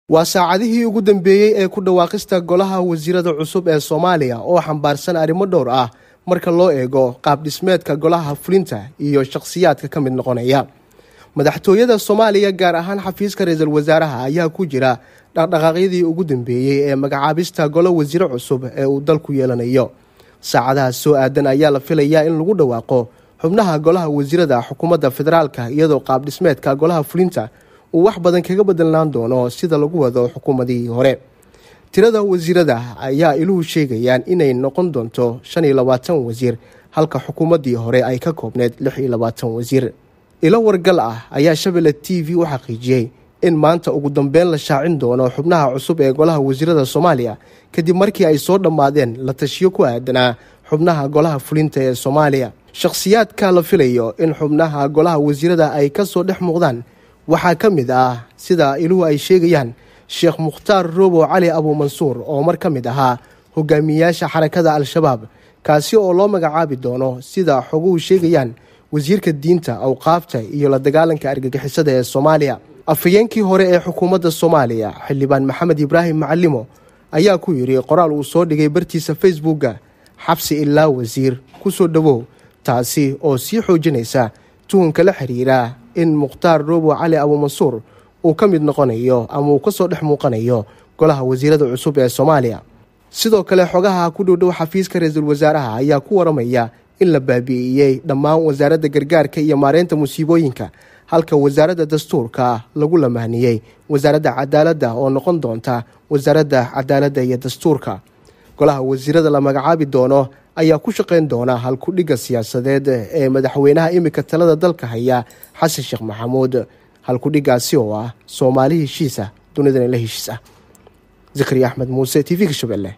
waa saacadihii ugu dambeeyey ee ku dhawaaqista golaha wasiirada cusub ee soomaaliya oo xambaarsan arrimo dhowr ah marka loo eego qaab dhismeedka golaha fulinta iyo shakhsiyaadka ka mid noqonaya madaxtooyada soomaaliya gaar ahaan xafiiska ra-iisul wasaaraha ayaa ku jira dhaqdhaqaaqyadii ugu dambeeyey ee magacaabista golo wasiire cusub ee uu dalku yeelanayo saacadaha soo aadan ayaa la filayaa in lagu dhawaaqo xubnaha golaha wasiirada xukuumadda federaalka iyadoo qaab dhismeedka golaha fulinta uu wax badan kaga bedelnaan doono sida lagu wado xukuumadihii hore tirada wasiirada ayaa iluhu sheegayaan inay noqon doonto shan iyo labaatan wasiir halka xukuumaddii hore ay ka koobneyd lix iyo labaatan wasiir ilo wargal ah ayaa shabeelle t v u xaqiijiyey in maanta ugu dambeyn la shaacin doono xubnaha cusub ee golaha wasiirada soomaaliya kadib markii ay soo dhammaadeen la tashiyo ku aadanaa xubnaha golaha fulinta ee soomaaliya shakhsiyaadka la filayo in xubnaha golaha wasiirada ay ka soo dhex muuqdaan waxaa ka mid ah sida iluhu ay sheegayaan sheekh mukhtaar robo cali abuumansuur oo mar ka mid ahaa hogaamiyayaasha xarakada al-shabaab kaasi oo loo magacaabi doono sida xoguhu sheegayaan wasiirka diinta awqaafta iyo la dagaalanka argagixisada ee soomaaliya afhayeenkii hore ee xukuumadda soomaaliya xildhibaan maxamed ibraahim macalimo ayaa ku yidhi qoraal uu soo dhigay bartiisa facebookga xabsi ilaa wasiir ku soo dhowow taasi oo sii xoojinaysa tuhunka la xiriira in mukhtaar robo cali abuumansuur uu ka mid noqonayo ama uu ka soo dhex muuqanayo golaha wasiirada cusub ee soomaaliya sidoo kale xogaha ku dhowdhow xafiiska ra-iisul wasaaraha ayaa ku waramaya in la baabi'iyey dhammaan wasaaradda gargaarka iyo maareynta musiibooyinka halka wasaaradda dastuurka lagu lamaaniyey wasaaradda cadaaladda oo noqon doonta wasaaradda cadaaladda iyo dastuurka golaha wasiirada la magacaabi doono ayaa ku shaqayn doona halkudhigga siyaasadeed ee madaxweynaha imika talada dalka haya xasan sheekh maxamuud halkudhiggaasi oo ah soomaali heshiisa dunidana la heshiis ah zakariya axmed muuse t v-ka shabeelle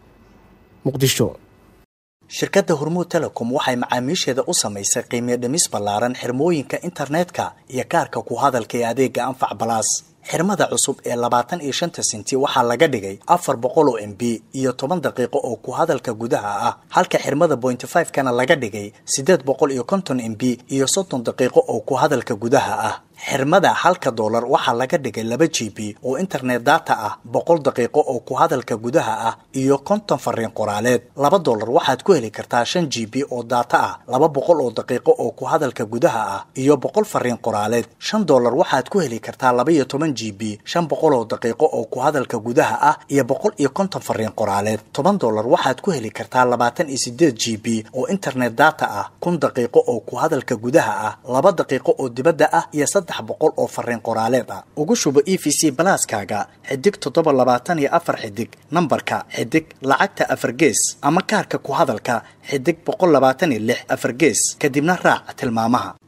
muqdisho shirkadda hormuud telecom waxay macaamiisheeda u samaysay qiimiyo dhimis ballaaran xirmooyinka internetka iyo kaarka ku hadalka ee adeega anfac balaas xirmada cusub ee labaatan iyo shanta sinti waxaa laga dhigay afar boqol oo m b iyo toban daqiiqo oo ku hadalka gudaha ah halka xirmada bointy five kana laga dhigay siddeed boqol iyo konton m b iyo soddon daqiiqo oo ku hadalka gudaha ah xirmada halka doolar waxaa laga dhigay laba g b oo internet data ah boqol daqiiqo oo ku hadalka gudaha ah iyo konton fariin qoraaleed laba doolar waxaad ku heli kartaa shan g b oo daata ah laba boqol oo daqiiqo oo ku hadalka gudaha ah iyo boqol fariin qoraaleed shan doolar waxaad ku heli kartaa laba iyo toban g b shan boqol oo daqiiqo oo ku hadalka gudaha ah iyo boqol iyo konton fariin qoraaleed toban doolar waxaad ku heli kartaa labaatan iyo sideed g b oo internet data ah kun daqiiqo oo ku hadalka gudaha ah laba daqiiqo oo dibadda ah iyo saddex boqol oo fariin qoraaleed ah ugu shubo e v c balaaskaaga xidig toddoba labaatan iyo afar xidig nambarka xidig lacagta afar gees ama kaarka ku hadalka xidig boqol labaatan iyo lix afar gees kadibna raac tilmaamaha